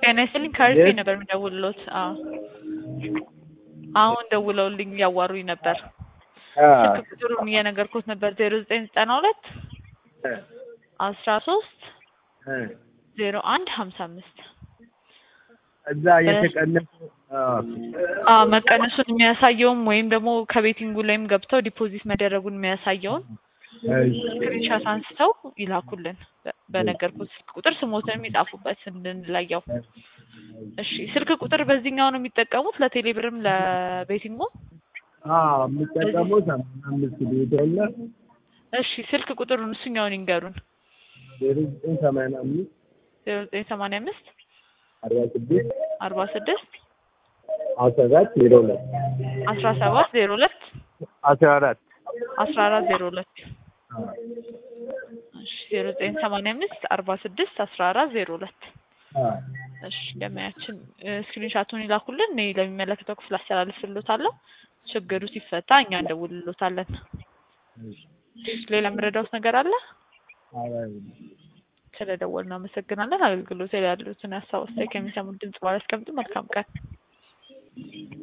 ጤና ይስጥልኝ ከርፌ ነበር የምደውልሎት። አዎ አሁን ደውለውልኝ እያዋሩኝ ነበር። ስልክ ቁጥሩን እየነገርኩት ነበር ዜሮ ዘጠኝ ዘጠና ሁለት አስራ ሶስት ዜሮ አንድ ሀምሳ አምስት እዛ የተቀነሱ አዎ መቀነሱን የሚያሳየውም ወይም ደግሞ ከቤቲንጉ ላይም ገብተው ዲፖዚት መደረጉን የሚያሳየውን ስክሪንሻት አንስተው ይላኩልን። በነገርኩት ስልክ ቁጥር ስሞትንም ይጻፉበት እንድንለየው። እሺ ስልክ ቁጥር በዚህኛው ነው የሚጠቀሙት ለቴሌብርም ለቤቲንጉ? የምጠቀመው ሰማንያ አምስት ቤቶለ እሺ ስልክ ቁጥሩን እሱኛውን ይንገሩን። ዜሮ ዘጠኝ ሰማንያ አምስት ዜሮ ዘጠኝ ሰማንያ አምስት አርባ ስድስት አርባ ስድስት አስራ አራት ዜሮ ሁለት አስራ ሰባት ዜሮ ሁለት አስራ አራት አስራ አራት ዜሮ ሁለት እሺ ዜሮ ዘጠኝ ሰማንያ አምስት አርባ ስድስት አስራ አራት ዜሮ ሁለት እሺ ደመያችን ስክሪንሻቱን ይላኩልን። እኔ ለሚመለከተው ክፍል አስተላልፍልዎታለሁ። ችግሩ ሲፈታ እኛ እንደውልሎታለን። ሌላ የምረዳውት ነገር አለ? ስለደወልን አመሰግናለን። አገልግሎት ላይ ያሉትን ሀሳብ አስተያየት ከሚሰሙት ድምጽ ባለ አስቀምጡ። መልካም ቀን